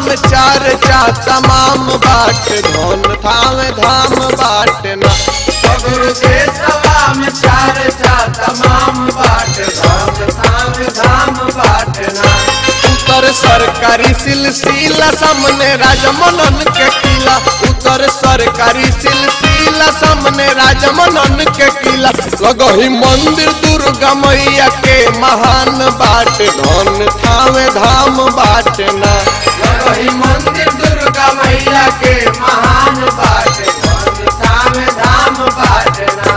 में चार चा तमाम बाट धन थावे धाम बाट ना सगुरु देशवा में चार चा तमाम बाट धाम धाम धाम बाटना उत्तर सरकारी सिलसिला सामने राजमनन के किला उत्तर सरकारी सिलसिला सामने राजमनन के किला लगही मंदिर दुर्गा मैया के महान बाट धन थावे धाम बाट ना वही मंदिर दुर्गा मैया के महान बाट धाम धाम धाम बाटना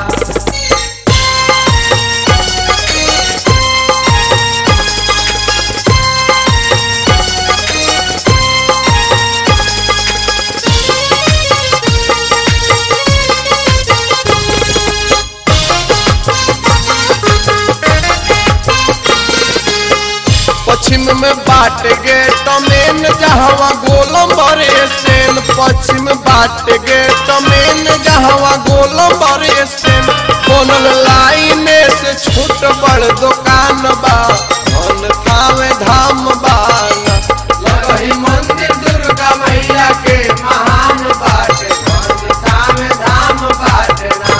पश्चिम में बाट गेट मेन जहवा गोलम बरे सेन पश्चिम बाट गेट मेन जहवा गोलम बरे सेन बनल लाइन से छोट बड़ दुकान बा धन थावे धाम बाना वही मंदिर दुर्गा मैया के महान बाट धाम धाम धाम बाटना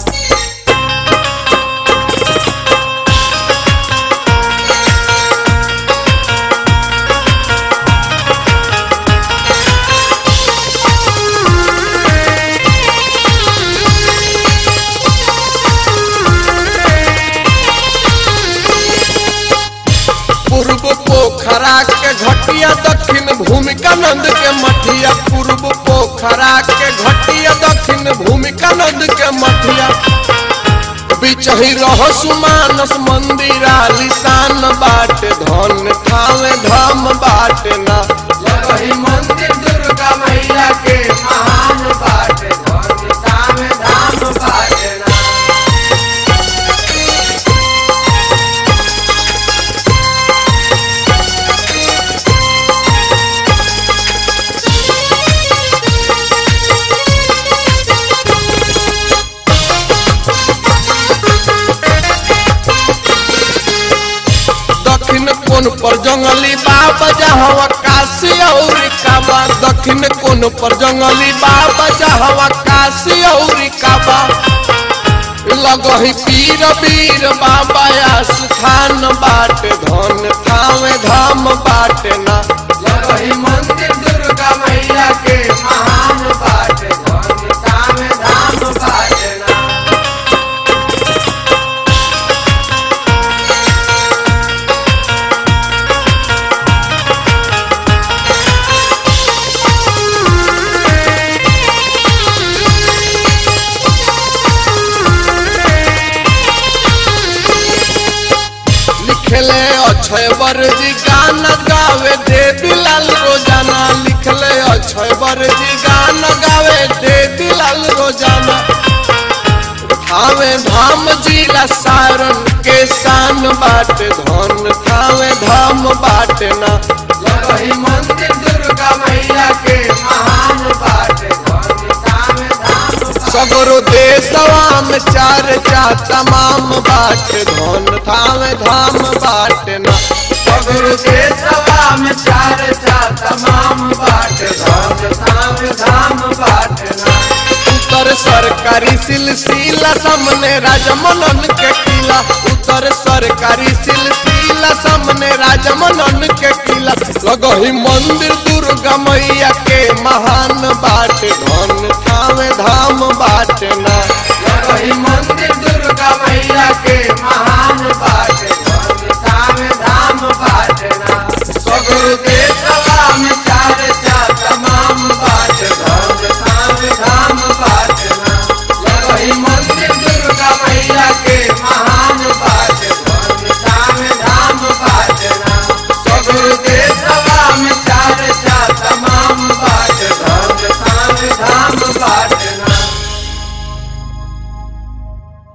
पूर्व पोखरा के घटिया दक्षिण भूमिका नंद के मठिया पूर्व पोखरा के घटिया दक्षिण भूमिका नंद के मठिया बिचही रह सुमानस मंदिर आलिशान बाट धन थावे धाम बाट ना वही मंदिर दुर्गा मैया के महान बाट धाम धाम धाम बाटना दक्षिण कोन पर जंगली बाबा जहवा काशी और काबा दक्षिण कोन पर जंगली बाबा जहवा काशी और काबा लगही पीर वीर बाबा या सुखान बाट धन थावे धाम बाट ना वही मंदिर दुर्गा मैया के महान बाट धाम धाम धाम बाटना लिखले अक्षय बरजी गाना गावे देवी लाल रोजाना लिखले अक्षय बरजी गाना गावे देवी लाल रोजाना थावे धाम जिला सारन के शान बाट धन थावे धाम बाट ना वही मंदिर दुर्गा मैया के महान बाट धाम धाम धाम सगरो देशवा में चार चा तमाम बाट धन थावे धाम बाट ना सगुरु देशवा में चार चा तमाम बाट धाम धाम धाम बाटना उत्तर सरकारी सिलसिला सामने राजमनन के किला उत्तर सरकारी सिलसिला सामने राजमनन के किला लगही मंदिर दुर्गा मैया के महान बाट धन थावे धाम बाट ना